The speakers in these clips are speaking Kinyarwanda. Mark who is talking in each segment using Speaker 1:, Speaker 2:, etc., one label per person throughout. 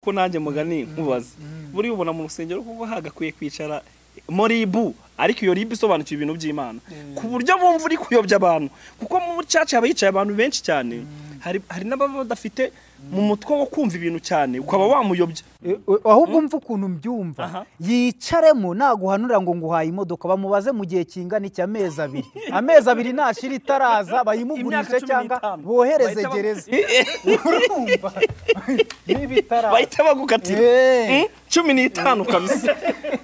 Speaker 1: ko nanjye mugani nkubaze buriya ubona mu rusengero kuko hagakwiye kwicara muri ibu ariko iyo ribu isobanukiwe ibintu by'imana ku buryo bumva uri kuyobya abantu kuko mu bucaca haba hicaye abantu benshi cyane hari hari n'ababa badafite mu mutwe wo kumva ibintu cyane ukaba wamuyobya
Speaker 2: ahubwo umva ukuntu mbyumva
Speaker 1: Aha.
Speaker 2: yicaremo naguhanura ngo nguhaye imodoka bamubaze mu gihe kingana iki amezi abiri amezi abiri nashira itaraza
Speaker 1: Imyaka
Speaker 2: bayimugurishe
Speaker 1: cumi
Speaker 2: cyangwa
Speaker 1: n'itanu.
Speaker 2: bohereze
Speaker 1: Bahita ba-
Speaker 2: gereza urumva niba itaraza
Speaker 1: bahita bagukatira Mm,
Speaker 2: Eh.
Speaker 1: cumi n'itanu kabisa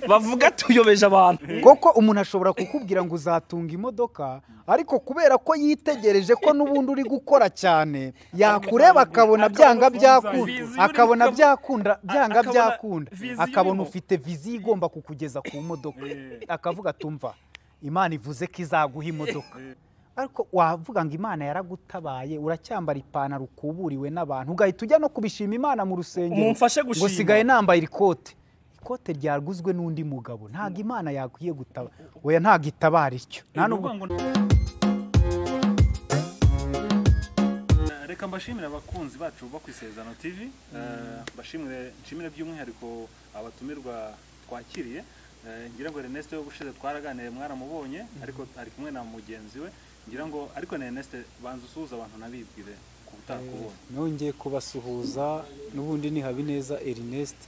Speaker 1: bavuga tuyobeje abantu
Speaker 2: koko umuntu ashobora kukubwira ngo uzatunga imodoka ariko kubera ko yitegereje ko n'ubundi uri gukora cyane yakureba akabona byanga byakunda
Speaker 1: viziyo uri
Speaker 2: akabona
Speaker 1: gukora-
Speaker 2: byakunda byanga
Speaker 1: akabona
Speaker 2: byakunda
Speaker 1: viziyo
Speaker 2: akabona
Speaker 1: urimo.
Speaker 2: ufite viziyo igomba kukugeza ku modoka akavuga tumva imana ivuze ko izaguha imodoka ariko wavuga ngo imana yaragutabaye uracyambara ipantaro ukuburiwe n'abantu ugahita ujya no kubishima imana mu rusengero
Speaker 1: Mumfashe
Speaker 2: ngo
Speaker 1: gushima.
Speaker 2: sigaye nambaye irikote ikote ryaguzwe n'undi mugabo ntabwo imana yakwiye gutaba oya ntabwo itabara ityo nta nubwo
Speaker 3: Eh, reka mbashimire abakunzi bacu bo ku isezerano tv Eh, mbashimire nshimire by'umwihariko abatumirwa twakiriye Eh, ngira ngo Ernest wo gushize twaraganiye mwaramubonye ariko ari kumwe na mugenzi we ngira ngo ariko na Ernest banza usuhuza abantu nabibwire ku butakubonye
Speaker 4: nongeye kubasuhuza n'ubundi ni habineza ernest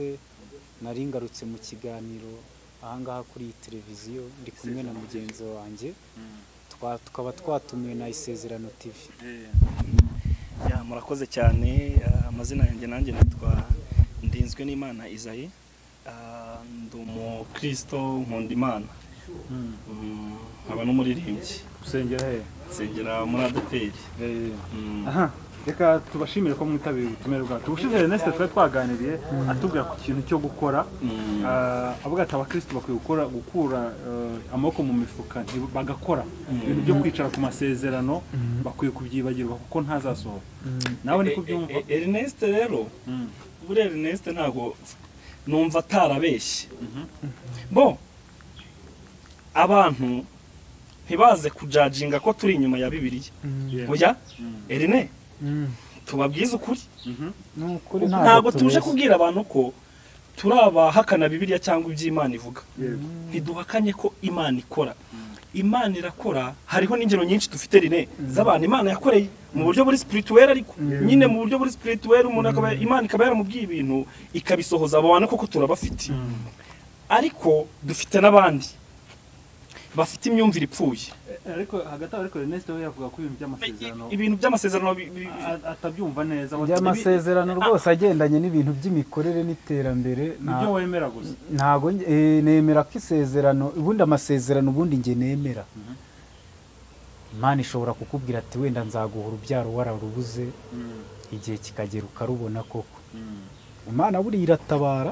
Speaker 4: nari ngarutse mu kiganiro ahangaha kuri iyi televiziyo ndi kumwe na mugenzi wanjye Twa- tukaba twatumiwe na isezerano tv
Speaker 3: Eh,
Speaker 1: Ya, murakoze cyane Ah, amazina yanjye nanjye nitwa ndinzwe n'imana izayi Ah, ndi umukristo nkunda imana Mm, nkaba n'umuririmbyi
Speaker 3: usengera he
Speaker 1: nsengera muri adeperi Mm.
Speaker 3: aha reka tubashimire ko mwitabiriye ubutumire bwacu ubushize Ernest twari twaganiriye atubwira ku kintu cyo gukora
Speaker 1: Mm.
Speaker 3: Ah, avuga ati abakristo bakwiye gukora gukura eh, amaboko mu mifuka nti- bagakora ibintu byo kwicara ku masezerano bakwiye kubyibagirwa kuko ntazasohora nawe niko byumva
Speaker 1: E- e- Ernest rero buriya Ernest ntabwo numva atarabeshye bo abantu ntibaze kujajinga ko turi inyuma ya bibiliya oya Erne tubabwize ukuri ntabwo tuje kubwira abantu ko turabahakana bibiliya cyangwa iby'imana ivuga ntiduhakanye ko imana ikora imana irakora hariho n'ingero nyinshi dufite rine z'abantu imana yakoreye mu buryo buri spirituweri ariko nyine mu buryo buri spirituweri umuntu akaba imana ikaba yaramubwiye ibintu ikabisohoza abo bantu koko turabafite ariko dufite n'abandi bafite imyumvire ipfuye
Speaker 3: Eh, ariko hagati aho ariko Ernest we yavuga ko ibintu by'amasezerano
Speaker 1: ibintu by'amasezerano bi- bi- bi-
Speaker 3: a- atabyumva neza we-
Speaker 4: amasezerano rwose agendanye n'ibintu by'imikorere n'iterambere nta-
Speaker 3: ibyo wemera gusa
Speaker 4: ntago nge- eh, nemera ko isezerano ubundi amasezerano ubundi nge nemera imana ishobora kukubwira ati wenda nzaguha urubyaro wararubuze igihe kikagera ukarubona koko imana buriya iratabara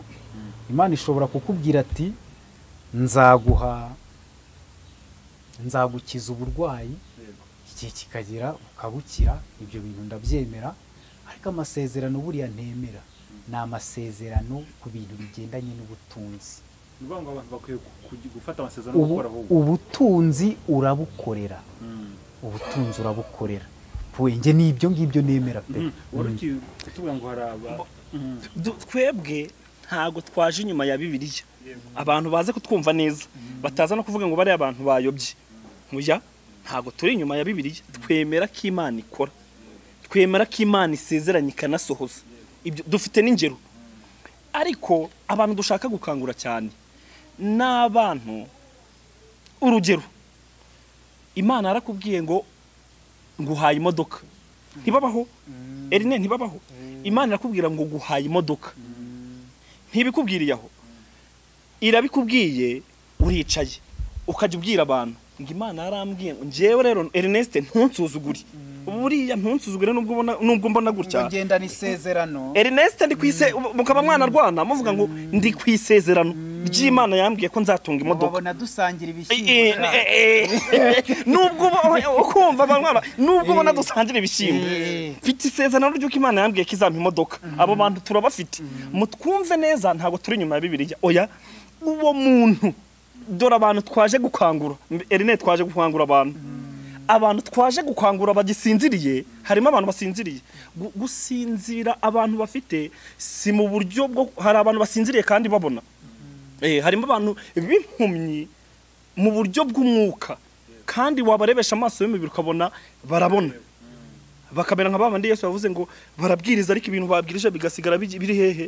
Speaker 4: imana ishobora kukubwira ati nzaguha nzagukiza uburwayi igihe kikagera ukabukira ibyo bintu ndabyemera ariko amasezerano buriya ntemera ni amasezerano ku bintu bigendanye n'ubutunzi
Speaker 3: ni ukuvuga ngo abantu bakwiye ku- ku- gufata amasezerano
Speaker 4: Ubu-
Speaker 3: gukora ahubwo
Speaker 4: ubutunzi urabukorera ubutunzi urabukorera nge n'ibyo ngibyo nemera pe
Speaker 3: Mhm. wari uki kutubwira ngo hari aba
Speaker 1: du- twebwe ntago twaje inyuma ya bibiliya abantu baze kutwumva neza bataza no kuvuga ngo bariya abantu bayobye muya ntago turi inyuma ya bibiliya twemera ko imana ikora twemera ko imana isezeranye ikanasohoza ibyo dufite n'ingero ariko abantu dushaka gukangura cyane ni abantu urugero imana yarakubwiye ngo nguhaye imodoka ntibabaho erine ntibabaho imana irakubwira ngo guhaye imodoka ntibikubwiriye aho irabikubwiye uricaye ukajya ubwira abantu ngo imana yarambwiye ngo njyewe rero Ernest ntunsuzugure buriya ntunsuzugure nubwo ubona- nubwo mbona gutya
Speaker 2: ngendana isezerano
Speaker 1: Ernest ndi kwise mukaba mwanarwana muvuga ngo ndi ku isezerano ry'imana yambwiye ko nzatunga imodoka
Speaker 2: babona dusangira
Speaker 1: Eh, eh, eh, eh, eh. nubwo uba- ukumva abantu nubwo ubona dusangira ibishyimbo
Speaker 2: Eh.
Speaker 1: mfite isezerano ry'uko imana yambwiye ko izampa imodoka abo bantu turabafite mutwumve neza ntabwo turi inyuma ya bibiliya oya uwo muntu dore abantu twaje gukangura mbe- erine twaje gukangura abantu abantu twaje gukangura bagisinziriye harimo abantu basinziriye Gu- gusinzira abantu bafite si mu buryo bwo hari abantu basinziriye kandi babona Eh, harimo abantu b'impumyi mu buryo bw'umwuka kandi wabarebesha amaso y'umubiri ukabona barabona bakamera nka babandi yesu yavuze ngo barabwiriza ariko ibintu babwirije bigasigara bigi- biri hehe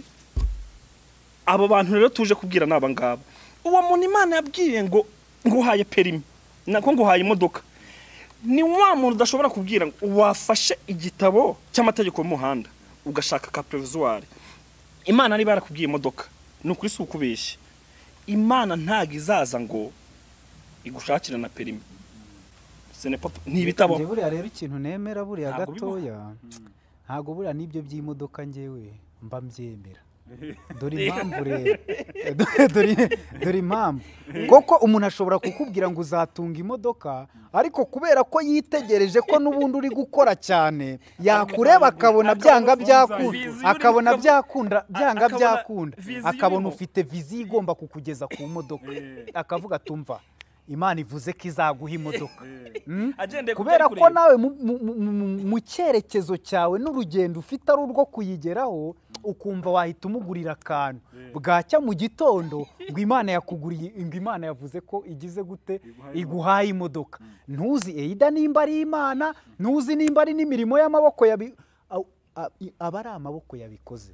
Speaker 1: abo bantu rero tuje kubwira ni aba ngaba uwo muntu imana yabwiye ngo nguhaye perimi nako nguhaye imodoka ni wa muntu udashobora kubwira ngo wafashe igitabo cy'amategeko y'umuhanda ugashaka ka previzuwari imana niba yarakubwiye imodoka ni ukuri si ukubeshya imana ntabwo izaza ngo igushakire na perimi Ce n'est pas- ni ibitabo
Speaker 2: Njye buriya rero ikintu nemera buriya
Speaker 1: Ntabwo bibaho.
Speaker 2: gatoya ntabwo buriya n'ibyo by'imodoka njyewe mba mbyemera dore impamvu rero Dore- dore impamvu koko umuntu ashobora kukubwira ngo uzatunga imodoka ariko kubera ko yitegereje ko n'ubundi uri gukora cyane yakureba akabona byanga byakunda
Speaker 1: Viziyo
Speaker 2: akabona
Speaker 1: uri-
Speaker 2: byakunda byanga
Speaker 1: akabona
Speaker 2: byakunda
Speaker 1: viziyo
Speaker 2: akabona
Speaker 1: urimo.
Speaker 2: ufite viziyo igomba kukugeza ku modoka akavuga atumva imana ivuze ko izaguha imodoka Mm?
Speaker 1: agendeye ku byo
Speaker 2: kubera
Speaker 1: ari
Speaker 2: ko
Speaker 1: kureba.
Speaker 2: nawe mu- mu- mu- mu- mu cyerekezo cyawe n'urugendo ufite ari urwo kuyigeraho ukumva wahita umugurira akantu bwacya mu gitondo ngo imana yakuguriye ngo imana yavuze ko igize gute iguhaye imodoka ntuzi eida nimba ari imana ntuzi nimba ari n'imirimo y'amaboko yabi Au- a- i- aba ari amaboko yabikoze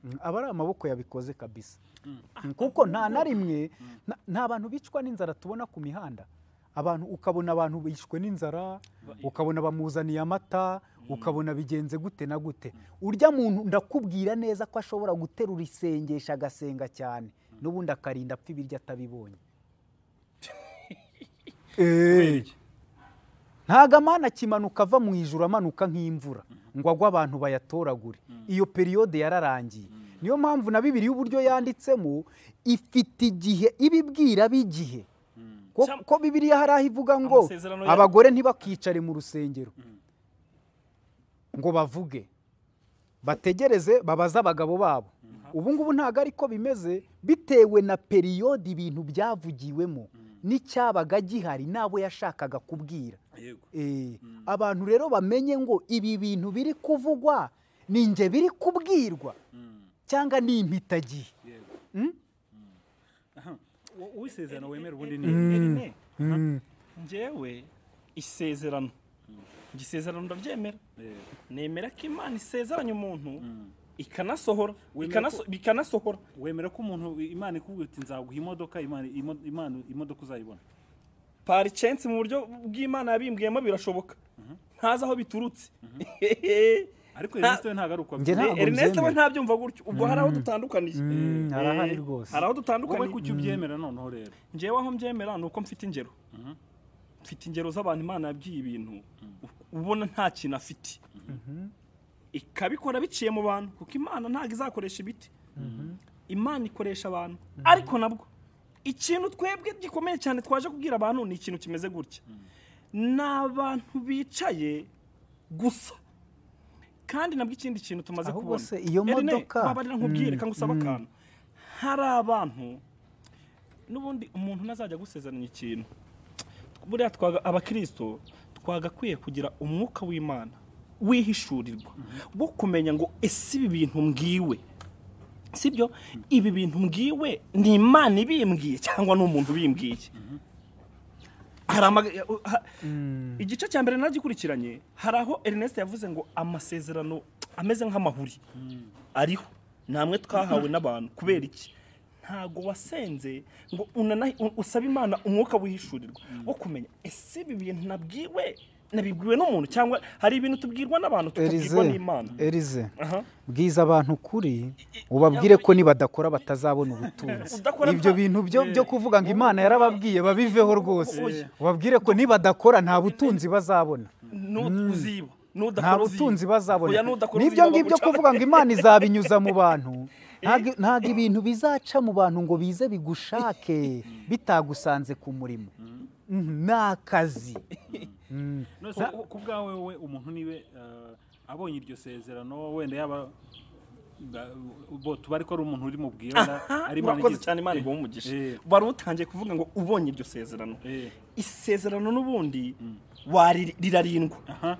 Speaker 2: Mm, aba ari amaboko yabikoze kabisa Mm, kuko nta na rimwe nta- nta bantu bicwa n'inzara tubona ku mihanda abantu ukabona abantu bishwe n'inzara ukabona bamuzaniye amata ukabona bigenze gute na gute urya muntu ndakubwira neza ko ashobora guterura isengesho agasenga cyane n'ubundi akarinda apfa ibiryo atabibonye Eh, ntago amana akimanuka ava mu ijuru amanuka nk'imvura ngo agwe abantu bayatoragure iyo periyode yararangiye niyo mpamvu na bibiri y'uburyo yanditsemo ifite igihe ibibwira b'igihe ko,
Speaker 1: Cyam-
Speaker 2: ko bibiliya hari aho ivuga ngo
Speaker 1: Amasezerano ya-
Speaker 2: abagore ntibakicare mu rusengero ngo bavuge bategereze babaze abagabo babo ubu ngubu ntabwo ariko bimeze bitewe na periyode ibintu byavugiwemo n'icyabaga gihari n'abo yashakaga kubwira
Speaker 3: yego
Speaker 2: Eh, abantu rero bamenye ngo ibi bintu biri kuvugwa ni nge biri kubwirwa cyangwa ni impitagihe
Speaker 3: yego
Speaker 2: Mm?
Speaker 3: Wo- uwisezerano wemera ubundi ni
Speaker 1: Erine,
Speaker 2: Mm.
Speaker 1: njyewe isezerano njye isezerano ndaryemera
Speaker 3: yego
Speaker 1: nemera ko imana isezeranye umuntu ikanasohora
Speaker 3: Wemera
Speaker 1: ikanaso- bikanasohora
Speaker 3: wemera ko umuntu imana ikubwira uti nzaguha imodoka imana imo- imana imodoka uzayibona
Speaker 1: pari censi mu buryo bw'imana yabimbwiyemo birashoboka ntazi aho biturutse
Speaker 3: ariko
Speaker 1: Nta-
Speaker 3: Ernest we ntabwo ari uko
Speaker 2: Njye ntabwo
Speaker 1: ernest we
Speaker 2: mbyemera.
Speaker 1: ntabyumva gutyo ubwo hari aho dutandukaniye
Speaker 2: Mm,
Speaker 1: Eh,
Speaker 2: harahari rwose.
Speaker 1: hari aho
Speaker 3: wowe
Speaker 1: dutandukaniye
Speaker 3: kuki ubyemera noneho rero
Speaker 1: njyewe aho mbyemera ni uko mfite ingero mfite ingero z'abantu imana yabwiye ibintu ubona nta kintu afite ikabikora biciye mu bantu kuko imana ntabwo izakoresha ibiti imana ikoresha abantu ariko nabwo ikintu twebwe gikomeye cyane twaje kubwira abantu ni ikintu kimeze gutya ni abantu bicaye gusa kandi nabwo ikindi kintu tumaze
Speaker 2: Ahubwo
Speaker 1: kubona
Speaker 2: se iyo
Speaker 1: Erine,
Speaker 2: modoka-
Speaker 1: babarira nkubwire kandi usaba akantu hari abantu n'ubundi umuntu ntazajya agusezeranya ikintu buriya twaga abakristo twagakwiye kugira umwuka w'imana wihishurirwa wo kumenya ngo ese ibi bintu mbwiwe sibyo ibi bintu mbwiwe ni imana ibimbwiye cyangwa ni umuntu ubimbwiye hari amaga- ha- igice cya mbere nagikurikiranye hari aho ernest yavuze ngo amasezerano ameze nk'amahuri ariho namwe twahawe n'abantu kubera iki ntago wasenze ngo unana- u- usabe imana umwuka wihishurirwa wo kumenya ese ibi bintu nabwiwe nabibwiwe n'umuntu cyangwa hari ibintu tubwirwa n'abantu tukabwirwa
Speaker 2: erize
Speaker 1: n'imana
Speaker 2: erize
Speaker 1: Aha.
Speaker 2: bwiza abantu kuri ubabwire ko nibadakora batazabona ubutunzi
Speaker 1: Udakora
Speaker 2: ibyo
Speaker 1: nta-
Speaker 2: bintu byo byo kuvuga ngo imana yarababwiye babiveho rwose ubabwire ko nibadakora nta butunzi bazabona
Speaker 1: Nu- uziba
Speaker 2: nta
Speaker 1: nudakora
Speaker 2: butunzi
Speaker 1: uziba. Oya,
Speaker 2: bazabona
Speaker 1: nudakora
Speaker 2: nibyo
Speaker 1: uziba
Speaker 2: ngibyo
Speaker 1: baguca-
Speaker 2: kuvuga ngo imana izabinyuza mu bantu Ntabwo- ntabwo ibintu bizaca mu bantu ngo bize bigushake bitagusanze ku murimo Mhm, ni akazi
Speaker 3: none se ku bwawe wowe umuntu niwe eh, abonye iryo sezerano wenda yaba bo tuba ariko ari umuntu uri mu bwira ari Imana
Speaker 1: murakoze
Speaker 3: igize-
Speaker 1: cyane imana
Speaker 3: Eh,
Speaker 1: iguha umugisha
Speaker 3: eh,
Speaker 1: wari utangiye kuvuga ngo ubonye iryo sezerano
Speaker 3: eh,
Speaker 1: isezerano n'ubundi wari- rirarindwa
Speaker 3: aha.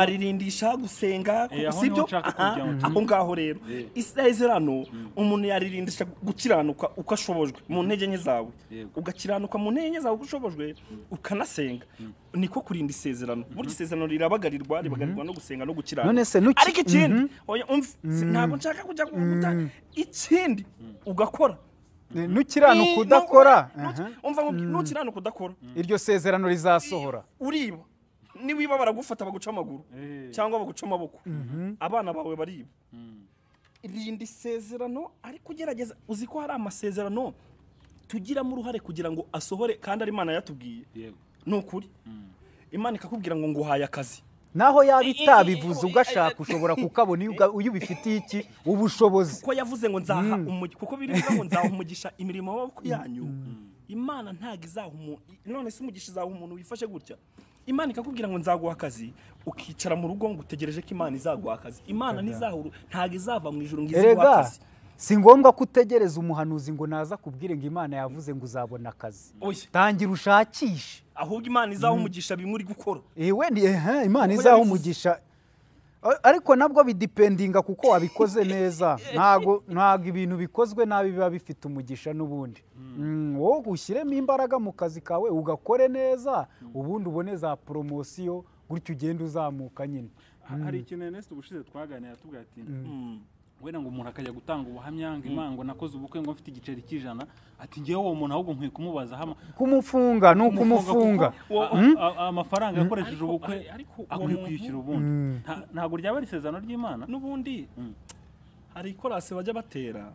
Speaker 1: waririndisha gusenga
Speaker 3: Eh, aho
Speaker 1: sibyo
Speaker 3: niho nshaka
Speaker 1: Aha,
Speaker 3: kujya, mhm.
Speaker 1: aho ngaho rero
Speaker 3: Eh.
Speaker 1: isezerano umuntu yaririndisha gukiranuka uko ashobojwe mu ntege nke zawe
Speaker 3: Yego.
Speaker 1: ugakiranuka mu ntege nke zawe uko ushobojwe ukanasenga niko kurinda isezerano burya isezerano rirabagarirwa ribagarirwa no gusenga no gukiranuka
Speaker 2: None se nuki-
Speaker 1: ariko ikindi oya umve si- ntabwo nshaka kujya guhuta ikindi ugakora
Speaker 2: Eh, nukiranuka
Speaker 1: Ni-
Speaker 2: udakora
Speaker 1: nuki-
Speaker 2: aha,
Speaker 1: umva ngo nukiranuka udakora
Speaker 2: iryo sezerano rizasohora
Speaker 1: uriba niwiba baragufata baguca amaguru
Speaker 3: Eh.
Speaker 1: cyangwa baguca amaboko abana bawe bariba rinda isezerano ariko ugerageza uzi ko hari amasezerano tugiramo uruhare kugira ngo asohore kandi ari imana yatubwiye
Speaker 3: yego
Speaker 1: ni ukuri imana ikakubwira ngo nguhaye akazi
Speaker 2: naho yaba
Speaker 1: I- i-
Speaker 2: itabivuze
Speaker 1: i-
Speaker 2: ugashaka ushobora kukabona iyo uga- iyo ubifitiye iki ubushobozi
Speaker 1: kuko yavuze ngo nzaha umugisha kuko bivuga ngo nzaha umugisha imirimo y'amaboko yanyu imana ntabwo izaha umuntu none se umugisha izaha umuntu wifashe gutya imana ikakubwira ngo nzaguha akazi ukicara mu rugo ngo utegereje ko imana izaguha akazi imana ntizahuru ntabwo izava mu ijoro ngo iziguhe
Speaker 2: erega
Speaker 1: akazi
Speaker 2: si ngombwa ko utegereza umuhanuzi ngo naza kubwire ngo imana yavuze ngo uzabona akazi
Speaker 1: Oya.
Speaker 2: tangira ushakishe
Speaker 1: ahubwo imana izaha umugisha bimwe uri gukora
Speaker 2: ewe ni ehe imana
Speaker 1: Kuko
Speaker 2: izaho
Speaker 1: yabivuze.
Speaker 2: umugisha A- ariko nabwo bidipendinga kuko wabikoze neza ntago ntago ibintu bikozwe nabi biba bifite umugisha n'ubundi Mm, wowe ushyiremo imbaraga mu kazi kawe ugakore neza ubundi ubone za poromosiyo gutyo ugenda uzamuka nyine
Speaker 3: hari ikintu Ernest ubushize twaganira tubwira ati wenda ngo umuntu akajya gutanga ubuhamya ngo imana ngo nakoze ubukwe ngo mfite igiceri cy'ijana ati ngewe uwo muntu ahubwo nkwiye kumubaza hama
Speaker 2: kumufunga ni ukumufunga
Speaker 3: kumufunga kuko a- a- a- amafaranga yakoresheje ubukwe
Speaker 1: ariko uwo
Speaker 3: akwiye
Speaker 1: muntu-
Speaker 3: kwishyura ubundi Nta- ntabwo ryaba ari isezerano ry'imana
Speaker 1: n'ubundi hari ikorasi bajya batera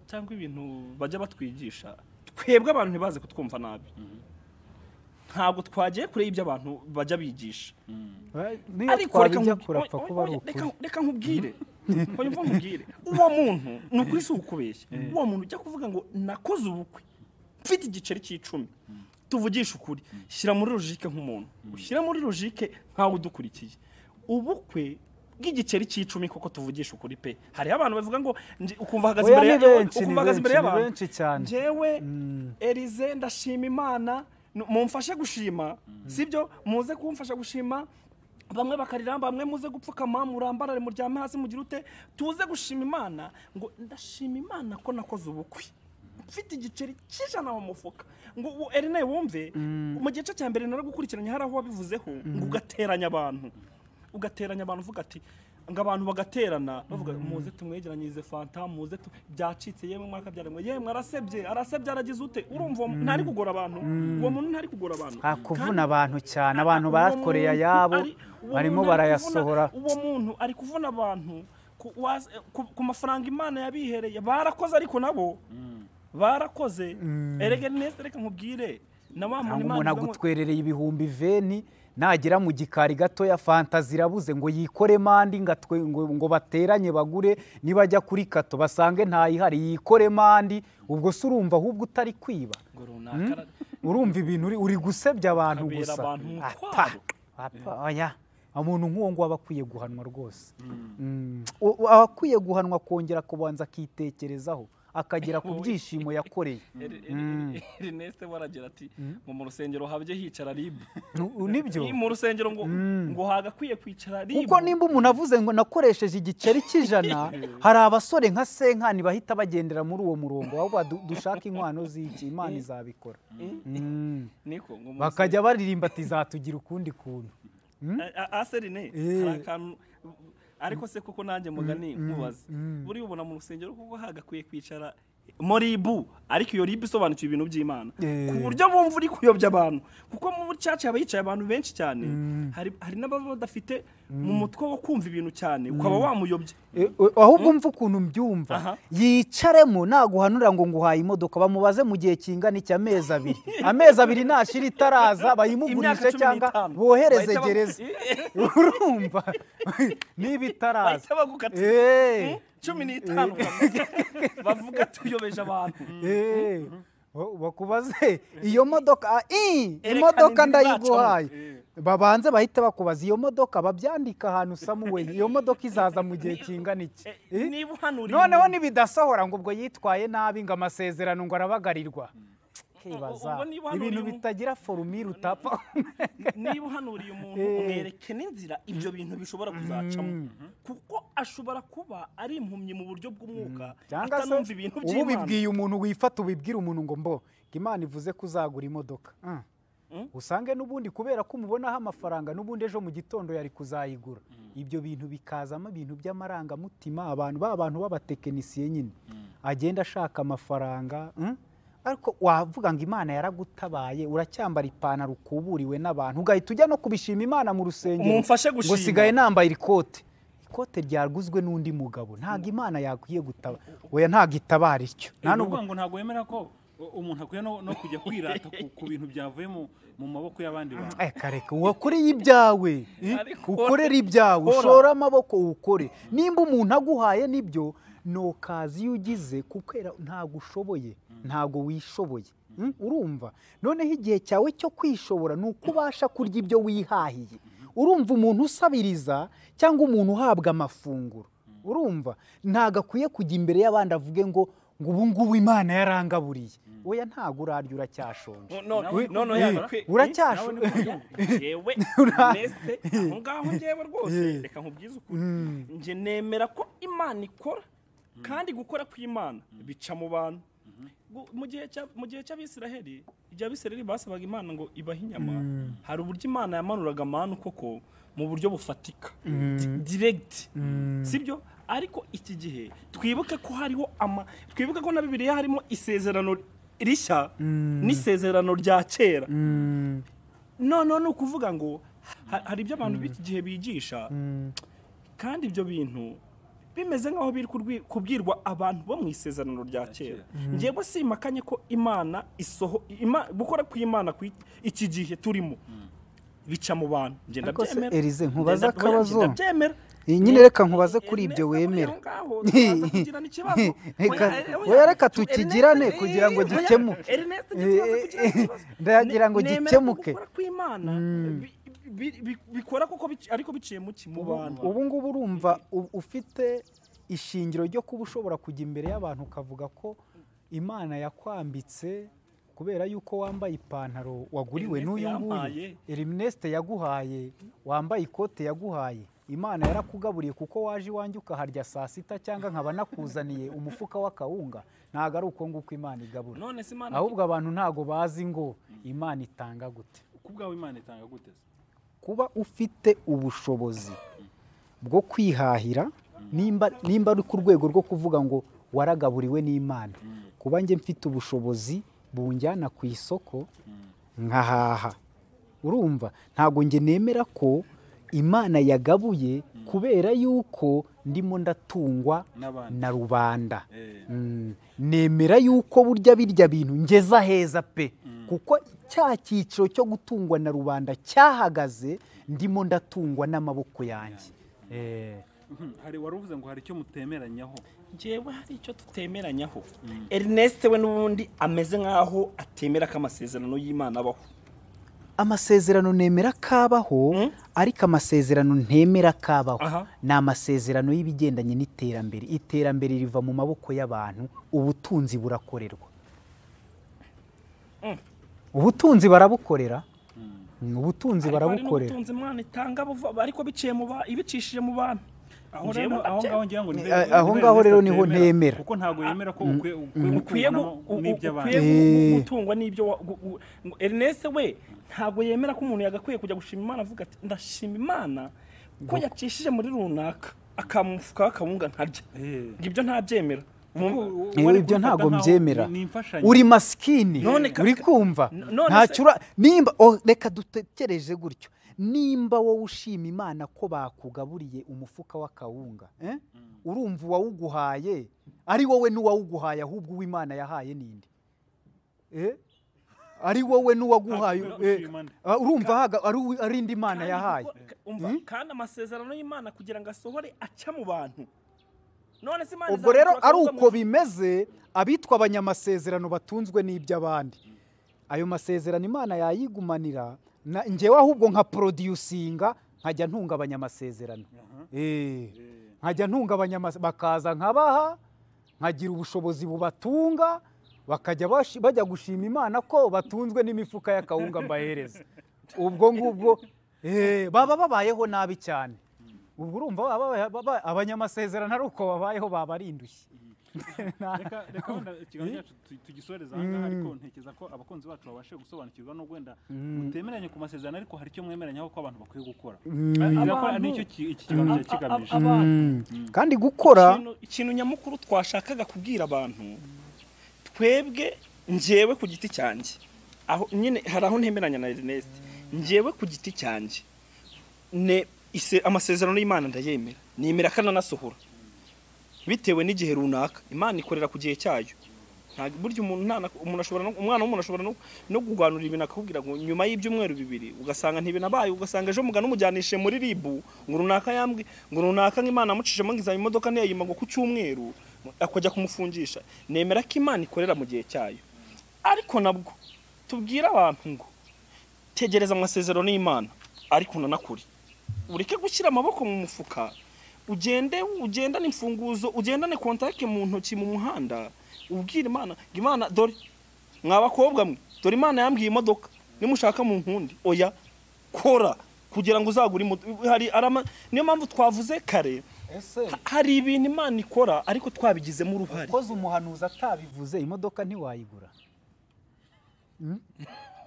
Speaker 1: cyangwa ibintu bajya batwigisha twebwe abantu ntibaze kutwumva nabi ntabwo twagiye kure y'ibyo abantu bajya bigisha
Speaker 2: Eh, niyo
Speaker 1: reka
Speaker 2: twabijya
Speaker 1: nkubi-
Speaker 2: kurapfa
Speaker 1: oya,
Speaker 2: kuba ari
Speaker 1: oya,
Speaker 2: ukuri
Speaker 1: reka- reka nkubwire oya mva nkubwire uwo muntu ni ukuri si ukubeshya uwo muntu ujya kuvuga ngo nakoze ubukwe mfite igiceri cy'icumi tuvugishe ukuri shyira muri logike nk'umuntu ushyire muri logike nkawe udukurikiye ubukwe bw'igiceri cy'icumi koko tuvugishe ukuri pe hariho abantu bavuga ngo nje- ukumva ahagaze
Speaker 2: Oya,
Speaker 1: imbere
Speaker 2: ni
Speaker 1: ya-
Speaker 2: benshi, ni
Speaker 1: ukumva ahagaze imbere
Speaker 2: benshi, ni
Speaker 1: y'abantu
Speaker 2: benshi cyane.
Speaker 1: njyewe erize ndashima imana nu- mumfashe gushima sibyo muze kumfasha gushima bamwe bakarira bamwe muze gupfukama murambarare muryame hasi mugire ute tuze gushima imana ngo ndashima imana ko nakoze ubukwe mfite igiceri cy'ijana mu mufuka ngo uwo erine wumve mu gice cya mbere naragukurikiranye hari aho wabivuzeho ngo ugateranya abantu ugateranya abantu uvuga ati ngo abantu bagaterana bavuga muze tumwegeranyirize fanta muze tu- byacitse yemwe mwaka byaranwe yemwe arasebye arasebye aragize ute urumva uwo muntu ntari kugora abantu uwo muntu ntari kugora abantu
Speaker 2: nta kuvuna abantu cyane
Speaker 1: Kandi
Speaker 2: abantu
Speaker 1: uwo
Speaker 2: bayakoreye
Speaker 1: muntu
Speaker 2: ayabo
Speaker 1: ari- uwo
Speaker 2: barimo
Speaker 1: muntu ari
Speaker 2: barayasohora
Speaker 1: kuvuna- uwo muntu ari kuvuna abantu ku was- ku- ku mafaranga imana yabihereye barakoze ariko nabo barakoze erega neza reka nkubwire na wa muntu Imana
Speaker 2: cyangwa umuntu
Speaker 1: ivuga ngo-
Speaker 2: agutwerereye ibihumbi veni nagera mu gikari gatoya fantazi irabuze ngo yikore mandi ngo atwe- ngo- ngo bateranye bagure nibajya kuri kato basange ntayihari yikore mandi ubwo se urumva ahubwo utari kwiba
Speaker 1: ngo runaka ara-
Speaker 2: urumva ibintu uri- uri gusebya abantu
Speaker 1: Ukabera
Speaker 2: gusa
Speaker 1: abantu umutwaro.
Speaker 2: Ata, ata, oya umuntu nk'uwo ngo aba akwiye guhanwa rwose Mm. U- u- aba akwiye guhanwa akongera kubanza akitekerezaho akagera ku byishimo yakoreye
Speaker 1: Eri- Eri- Ernest waragira ati ngo mu rusengero habye hicara ribu
Speaker 2: Nu- nibyo
Speaker 1: Ni mu rusengero ngo ngo hagakwiye kwicara ribu
Speaker 2: kuko nimba umuntu avuze ngo nakoresheje igiceri cy'ijana hari abasore nka senkani bahita bagendera muri uwo murongo ahubwo du- dushake inkwano z'iki imana izabikora Mm.
Speaker 1: niko ngo mu
Speaker 2: bakajya baririmba ati zatugira ukundi kuntu
Speaker 1: A- a- ase rene hari akantu ariko se kuko nanjye mugani nkubaze buriya ubona mu rusengero kuko hagakwiye kwicara muri ibu ariko iyo ribu isobanukiwe ibintu by'imana
Speaker 2: Eh.
Speaker 1: ku buryo bumva uri kuyobya abantu kuko mu bucaca haba hicaye abantu benshi cyane hari hari n'ababa badafite mu mutwe wo kumva ibintu cyane ukaba wamuyobya
Speaker 2: E- e- ahubwo umva ukuntu mbyumva
Speaker 1: Aha.
Speaker 2: yicaremo naguhanura ngo nguhaye imodoka bamubaze mu gihe kingana iki amezi abiri amezi abiri nashira itaraza bayimugurishe
Speaker 1: Imyaka cumi
Speaker 2: cyangwa
Speaker 1: n'itanu.
Speaker 2: bohereze
Speaker 1: Bahita ba-
Speaker 2: gereza urumva niba itaraza
Speaker 1: bahita bagukata
Speaker 2: Eh.
Speaker 1: cumi n'itanu bavuga tuyobeje abantu
Speaker 2: Eh, bakubaze iyo modoka ii
Speaker 1: Erekana
Speaker 2: imodoka
Speaker 1: inzira
Speaker 2: ndayiguhaye
Speaker 3: Eh.
Speaker 2: babanze bahite bakubaza iyo modoka babyandika ahantu samuweli iyo modoka izaza mu gihe kingana iki Eh?
Speaker 1: niba uhanura
Speaker 2: noneho nibidasohora ngo ubwo yitwaye nabi ngo amasezerano ngo arabagarirwa Kibaza.
Speaker 1: Ubwo niba hano
Speaker 2: ibintu
Speaker 1: uri mu-
Speaker 2: bitagira forumire utapfa
Speaker 1: niba uhanuriye umuntu
Speaker 2: Eh.
Speaker 1: umwereke n'inzira ibyo bintu bishobora kuzacamo kuko ashobora kuba ari impumyi mu buryo bw'umwuka
Speaker 2: cyangwa se
Speaker 1: atanumva ibintu
Speaker 2: ubu
Speaker 1: by'imana
Speaker 2: ubibwiye umuntu wifata ubibwira umuntu ngo mbo ngo imana ivuze ko uzagura imodoka Mm.
Speaker 1: Mm.
Speaker 2: usange n'ubundi kubera ko umubonaho amafaranga n'ubundi ejo mu gitondo yari kuzayigura ibyo bintu bikazamo ibintu by'amarangamutima abantu ba bantu b'abatekinisiye nyine agenda ashaka amafaranga mm. ariko wavuga ngo imana yaragutabaye uracyambara ipantaro ukuburiwe n'abantu ugahita ujya no kubishima imana mu rusengero
Speaker 1: Mumfashe
Speaker 2: ngo
Speaker 1: gushima.
Speaker 2: sigaye nambaye irikote ikote ryaguzwe n'undi mugabo ntabwo imana yakwiye gutaba oya ntabwo itabara ityo nta
Speaker 3: ni
Speaker 2: nubwo
Speaker 3: ukuvuga ngo ntabwo wemera ko u- umuntu akwiye no no kujya kwirata ku- ku bintu byavuye mu- mu maboko y'abandi bantu
Speaker 2: Eh, kareka wakoreye ibyawe eh?
Speaker 1: Ariko-
Speaker 2: ukorere ibyawe
Speaker 1: Kora.
Speaker 2: ushore amaboko ukore nimba umuntu aguhaye nibyo ntukazi iyo ugize kukwera ntabwo ushoboye ntabwo wishoboye Mm, urumva noneho igihe cyawe cyo kwishobora ni uko ubasha kurya ibyo wihahiye urumva umuntu usabiriza cyangwa umuntu uhabwa amafunguro urumva ntabwo akwiye kujya imbere y'abandi avuge ngo ngo ubu ngubu imana yarangaburiye oya ntabwo urarya uracyashonje
Speaker 1: no
Speaker 3: Nawe-
Speaker 1: no no
Speaker 2: Eh,
Speaker 1: yakwe-
Speaker 2: uracyasho-
Speaker 1: nawe ntiwanyumva. Yewe
Speaker 2: Ura-
Speaker 1: nese aho ngaho ngewe rwose reka nkubwize ukuri njye nemera ko imana ikora kandi gukora kw'imana bica mu bantu Gu- mu gihe cya- mu gihe cy'abisiraheli igihe abisiraheli basabaga imana ngo ibahe inyama hari uburyo imana yamanuraga amanu koko mu buryo bufatika Di- direct sibyo ariko iki gihe twibuke ko hariho ama twibuke ko na bibiliya harimo isezerano rishya n'isezerano rya kera noneho ni ukuvuga ngo ha- hari ibyo abantu b'iki gihe bigisha kandi ibyo bintu bimeze nk'aho biri kurwi- kubwirwa abantu bo mu isezerano rya kera njyewe simakanye ko imana isoho ima- gukora kw'imana ku iki gihe turimo bica mu bantu njye
Speaker 2: Ariko se,
Speaker 1: ndabyemera
Speaker 2: Elize, nkubaze
Speaker 1: Njye ndabya-
Speaker 2: akabazo.
Speaker 1: njye ndabyemera
Speaker 2: Iyi nyine reka nkubaze kuri ibyo
Speaker 1: Ernest, muri
Speaker 2: wemera.
Speaker 1: aho ngaho turaza kugirana ikibazo.
Speaker 2: Reka-
Speaker 1: Oya, oya,
Speaker 2: oya, reka
Speaker 1: tu- Ernest,
Speaker 2: tukigirane
Speaker 1: eh,
Speaker 2: kugira ngo
Speaker 1: oya,
Speaker 2: gikemuke.
Speaker 1: Ernest, njye turaza
Speaker 2: Eh,
Speaker 1: kugirana ikibazo.
Speaker 2: ndagira ngo
Speaker 1: Ne- nemera
Speaker 2: gikemuke.
Speaker 1: gukora kw'Imana, bi- bi- bi- bikora kuko bic- ariko biciye mu ki mu bantu
Speaker 2: ubu ngubu urumva u- ufite ishingiro ryo kuba ushobora kujya imbere y'abantu ukavuga ko imana yakwambitse kubera yuko wambaye ipantaro waguriwe
Speaker 1: Ernest
Speaker 2: n'uyu
Speaker 1: yampaye.
Speaker 2: nguyu elimineste yaguhaye wambaye ikote yaguhaye imana yarakugaburiye kuko waje iwanjye ukaharya saa sita cyangwa nkaba nakuzaniye umufuka w'akawunga ntabwo ari uko nguko imana igabura
Speaker 1: none se imana
Speaker 2: ahubwo abantu ntabwo bazi ngo imana itanga gute
Speaker 3: ku bwawe imana itanga gute se
Speaker 2: kuba ufite ubushobozi bwo kwihahira nimba nimba ari ku rwego rwo kuvuga ngo waragaburiwe n'imana kuba njye mfite ubushobozi bunjyana ku isoko nkahaha urumva ntabwo njye nemera ko imana yagabuye kubera yuko ndimo ndatungwa
Speaker 3: n'abandi
Speaker 2: na rubanda
Speaker 3: Eh.
Speaker 2: Mm, nemera yuko burya birya bintu ngeza heza pe kuko cya cyiciro cyo gutungwa na rubanda cyahagaze ndimo ndatungwa n'amaboko yanjye Eh,
Speaker 3: Mhm. hari wari uvuze ngo hari icyo mutemeranyaho
Speaker 1: njyewe hari icyo tutemeranyaho Ernest we n'ubundi ameze nk'aho atemera ko amasezerano y'imana abaho
Speaker 2: amasezerano nemera kabaho
Speaker 1: Mm.
Speaker 2: ariko amasezerano ntemera kabaho
Speaker 1: Aha.
Speaker 2: ni amasezerano y'ibigendanye n'iterambere iterambere riva mu maboko y'abantu ubutunzi burakorerwa
Speaker 1: Mm.
Speaker 2: ubutunzi barabukorera Mm, ubutunzi
Speaker 1: Ariko hari
Speaker 2: barabukorera
Speaker 1: n'ubutunzi imana itanga buva- ariko biciye mu ba- ibicishije mu bantu
Speaker 3: aho
Speaker 1: Njyewe
Speaker 3: rero aho
Speaker 1: ndabye-
Speaker 3: ngaho ngira ngo ni
Speaker 2: Eh, aho ngaho rero niho ntemera.
Speaker 3: kuko ntabwo yemera ko ukwiye
Speaker 1: ukwiye gu- u- ukwiye
Speaker 3: n'iby'abandi
Speaker 1: gu-
Speaker 2: Eh.
Speaker 1: gutungwa n'ibyo wa- gu- gu- ngo Ernest we ntabwo yemera ko umuntu yagakwiye kujya gushima Imana avuga ati ndashima Imana ko yacishije muri runaka akamufuka akawunga nkarya
Speaker 3: Eh.
Speaker 1: ngo ibyo ntabyemera Mu-
Speaker 2: Yewe ibyo ntabwo mbyemera
Speaker 3: ni imfashanyo
Speaker 2: uri masikini
Speaker 1: None ka-
Speaker 2: uri kumva
Speaker 1: N- none se-
Speaker 2: ntacyo ura nimba oh, reka dutekereje gutyo nimba wowe ushima imana ko bakugaburiye umufuka w'akawunga eh? urumva uwawuguhaye ari wowe n'uwawuguhaye ahubwo uw'imana yahaye ninde eh? ari wowe n'uwaguhaye
Speaker 3: Ntabwo
Speaker 2: eh,
Speaker 3: ushima nde?
Speaker 2: ah, urumva haga- ari uwi- ari indi mana
Speaker 1: Kandi
Speaker 2: yahaye
Speaker 1: kuko- ka- umva, kandi amasezerano y'imana kugira ngo asohore aca mu bantu none se imana
Speaker 2: ubwo rero
Speaker 1: izamutura
Speaker 2: ari
Speaker 1: akavuga
Speaker 2: uko
Speaker 1: ngo-
Speaker 2: bimeze abitwa abanyamasezerano batunzwe n'iby'abandi ayo masezerano imana yayigumanira na- njyewe ahubwo nka porodiyusinga nkajya ntunga abanyamasezerano Eh, nkajya ntunga abanyamasezerano bakaza nkabaha nkagira ubushobozi bubatunga bakajya bashi- bajya gushima imana ko batunzwe n'imifuka y'akawunga mbahereza ubwo ngubwo eh, baba babayeho nabi cyane ubwo urumva baba baba- baba- abanyamasezerano ari uko babayeho baba ari indushyi
Speaker 3: reka reka wenda ikiganiro cyacu tu- tugisoreze aha ngaha ariko ntekereza ko abakunzi bacu babashe gusobanukirwa no wenda mutemeranye ku masezerano ariko hari icyo mwemeranya ko abantu bakwiye gukora Ntekereza ko
Speaker 1: Abantu-
Speaker 3: nicyo ki- iki kiganiro cyari kigamije
Speaker 1: abantu
Speaker 2: kandi gukora
Speaker 1: ikintu- ikintu nyamukuru twashakaga kubwira abantu twebwe njyewe ku giti cyanjye aho nyine hari aho ntemeranya na Ernest njyewe ku giti cyanjye ne ise- amasezerano y'Imana ndayemera nemera kananasohora bitewe n'igihe runaka Imana ikorera ku gihe cyayo nta burya umuntu ntana umuntu ashobora no- umwana w'umuntu ashobora no- no kuganura ibintu akakubwira ngo nyuma y'ibyumweru bibiri ugasanga ntibinabaye ugasanga ejo mugana umujyanishije muri ribu ngo runaka yambwe ngo runaka nk'imana yamucishemo ngo izaba imodoka ntiyayima ngo ku cyumweru akajya kumufungisha nemera ko imana ikorera mu gihe cyayo ariko nabwo tubwire abantu ngo tegereza amasezerano y'imana ariko unanakure ureke gushyira amaboko mu mufuka ugende ugendane imfunguzo ugendane kontakte mu ntoki mu muhanda ubwire imana ngo imana dore mwa bakobwa mwe dore imana yambwiye imodoka nimushaka mu nkundi oya kora kugira ngo uzagure imodoka hari arama niyo mpamvu twavuze kare
Speaker 2: ese
Speaker 1: ha- hari ibintu imana ikora ariko twabigizemo uruhare
Speaker 2: koze umuhanuzi atabivuze imodoka ntiwayigura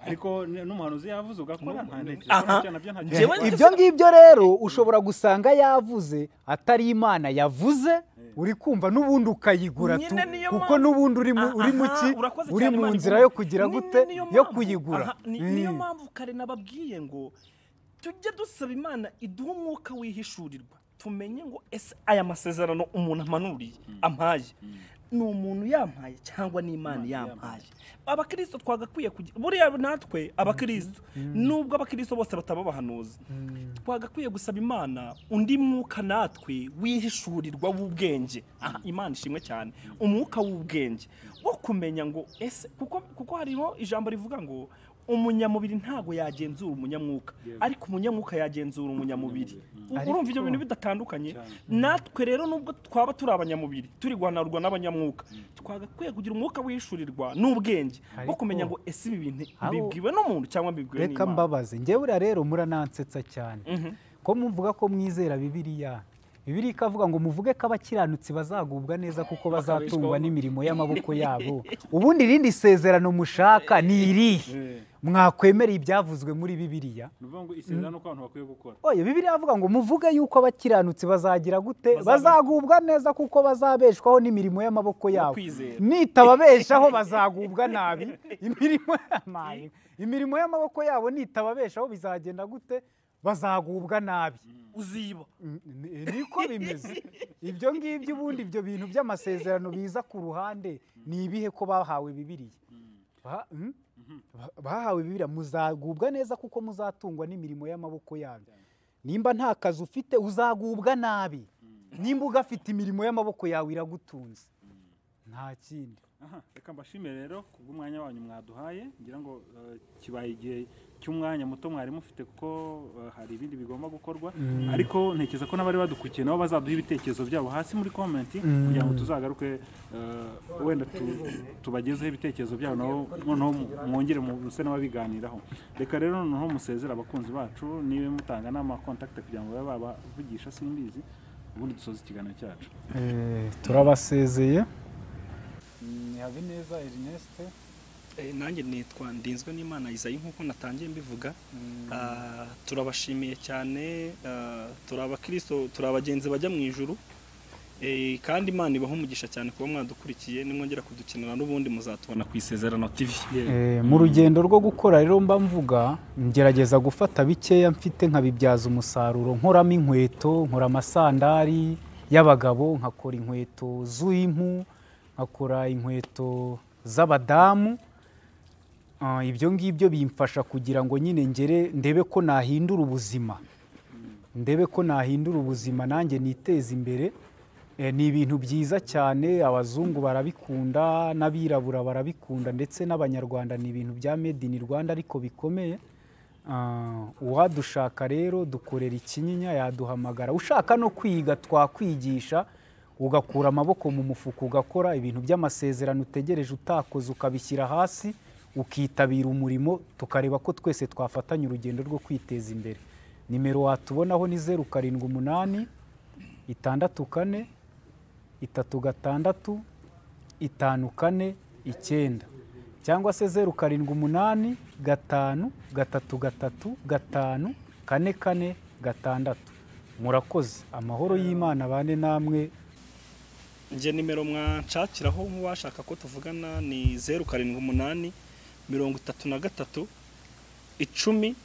Speaker 3: ariko n- n'umuhanuzi yavuze ugakora nta
Speaker 1: Aha.
Speaker 3: ntekereza ko nabyo nta
Speaker 1: Njyewe-
Speaker 3: kibazo.
Speaker 2: ibyo ngibyo rero ushobora gusanga yavuze atari imana yavuze uri kumva n'ubundi ukayigura tu
Speaker 1: Nyine niyo
Speaker 2: kuko
Speaker 1: mpamvu-
Speaker 2: n'ubundi uri mu-
Speaker 1: Ah,
Speaker 2: uri mu
Speaker 1: aha,
Speaker 2: ki
Speaker 1: urakoze
Speaker 2: uri
Speaker 1: cyane,
Speaker 2: mu
Speaker 1: Imana
Speaker 2: nzira
Speaker 1: iguma.
Speaker 2: yo kugira
Speaker 1: Ni-
Speaker 2: gute
Speaker 1: niyo
Speaker 2: yo
Speaker 1: mpamvu-
Speaker 2: kuyigura
Speaker 1: aha, ni- niyo
Speaker 2: Mm.
Speaker 1: mpamvu kare nababwiye ngo tujye dusaba imana iduhe umwuka wihishurirwa tumenye ngo ese aya masezerano umuntu amanuriye ampaye ni umuntu yampaye cyangwa ni imana yampaye abakristo twagakwiye kugira buriya natwe abakristo nubwo abakristo bose bataba abahanuzi twagakwiye gusaba imana undi mwuka natwe wihishurirwa w'ubwenge aha imana ishimwe cyane umwuka w'ubwenge wo kumenya ngo ese kuko kuko hariho ijambo rivuga ngo umunyamubiri ntabwo yagenzura umunyamwuka ariko umunyamwuka yagenzura umunyamubiri urumva ibyo bintu bidatandukanye natwe rero nubwo twaba turi abanyamubiri turi guhanarwa n'abanyamwuka twagakwiye kugira umwuka wishurirwa n'ubwenge wo
Speaker 2: Ariko-
Speaker 1: kumenya ngo ese ibi bintu
Speaker 2: Abo-
Speaker 1: bibwiwe n'umuntu cyangwa bibwiwe
Speaker 2: reka
Speaker 1: n'imana
Speaker 2: mbabaze njye buriya rero muranansetsa cyane ko muvuga ko mwizera bibiriya bibiriya ikavuga ngo muvuge ko abakiranutsi bazagubwa neza kuko bazatungwa n'imirimo y'amaboko yabo ubundi irindi sezerano mushaka ni irihe
Speaker 3: Eh,
Speaker 2: mwakwemereye ibyavuzwe muri bibiriya
Speaker 3: ni ukuvuga ngo isezerano ko abantu bakwiye gukora
Speaker 2: oye bibiriya avuga ngo muvuge yuko abakiranutsi bazagira gute
Speaker 1: Bazabe-
Speaker 2: bazagubwa neza kuko bazabeshwaho n'imirimo y'amaboko yabo
Speaker 1: kwizera.
Speaker 2: nitababeshaho bazagubwa nabi imirimo y'amayi imirimo y'amaboko yabo nitababeshaho bizagenda gute bazagubwa nabi
Speaker 1: uziba
Speaker 2: Ni- niko bimeze ibyo ngibyo ubundi ibyo bintu by'amasezerano biza ku ruhande ni ibihe ko bahawe bibiriya Ba- mm? Ba- bahawe bibiriya muzagubwa neza kuko muzatungwa n'imirimo y'amaboko yanyu nimba nta kazi ufite uzagubwa nabi nimba ugafite imirimo y'amaboko yawe iragutunze nta kindi
Speaker 3: aha reka mbashimire rero kubw'umwanya wanyu mwaduhaye ngira ngo eh, kibaye igihe cy'umwanya muto mwari mufite kuko eh, hari ibindi bigomba gukorwa ariko ntekereza ko n'abari badukurikiye nabo bazaduha ibitekerezo byabo hasi muri komenti kugira ngo tuzagaruke eh, wenda tu- tubagezeho ibitekerezo byabo nabo noneho mu- mwongere mu- muse n'ababiganiraho reka rero noneho musezere abakunzi bacu niba mutanga n'amakontakite kugira ngo babe babavugisha simbizi ubundi dusoze ikiganiro cyacu
Speaker 4: turabasezeye ni habineza erineste
Speaker 1: Eh, nanjye nitwa ndinzwe n'imana isayi nk'uko natangiye mbivuga Ah, turabashimiye cyane ah, turi abakristo turi abagenzi bajya mu ijuru Eh, kandi imana ibaha umugisha cyane kuba mwadukurikiye nimwongera kudukenera n'ubundi muzatubona ku isezerano tv
Speaker 4: Eh, mu rugendo rwo gukora rero mba mvuga ngerageza gufata bikeya mfite nkabibyaza umusaruro nkoramo inkweto nkora amasandari y'abagabo nkakora inkweto z'impu nkakora inkweto z'abadamu Ah, ibyo ngibyo bimfasha kugira ngo nyine ngere ndebe ko nahindura ubuzima ndebe ko nahindura ubuzima nanjye niteza imbere
Speaker 2: Eh, ni ibintu byiza cyane abazungu barabikunda n'abirabura barabikunda ndetse n'abanyarwanda ni ibintu bya made in rwanda ariko bikomeye Ah, uwadushaka rero dukorera ikinyinya yaduhamagara ushaka no kwiga twakwigisha ugakura amaboko mu mufuka ugakora ibintu by'amasezerano utegereje utakoze ukabishyira hasi ukitabira umurimo tukareba ko twese twafatanya urugendo rwo kwiteza imbere nimero watubonaho ni zeru karindwi umunani itandatu kane itatu gatandatu itanu kane icyenda cyangwa se zeru karindwi umunani gatanu gatatu gatatu gatanu kane kane gatandatu murakoze amahoro y'imana bane namwe
Speaker 1: njye nimero mwanshakiraho nk'uwashaka ko tuvugana ni zeru karindwi umunani mirongo itatu na gatatu icumi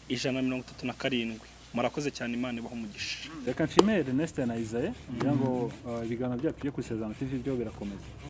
Speaker 1: ijana na mirongo itatu na karindwi murakoze cyane imana ibaha umugisha
Speaker 3: reka nshimire Ernest na Isae ngira ngo eh, ibiganiro byacu byo kwisezerano TV byo birakomeza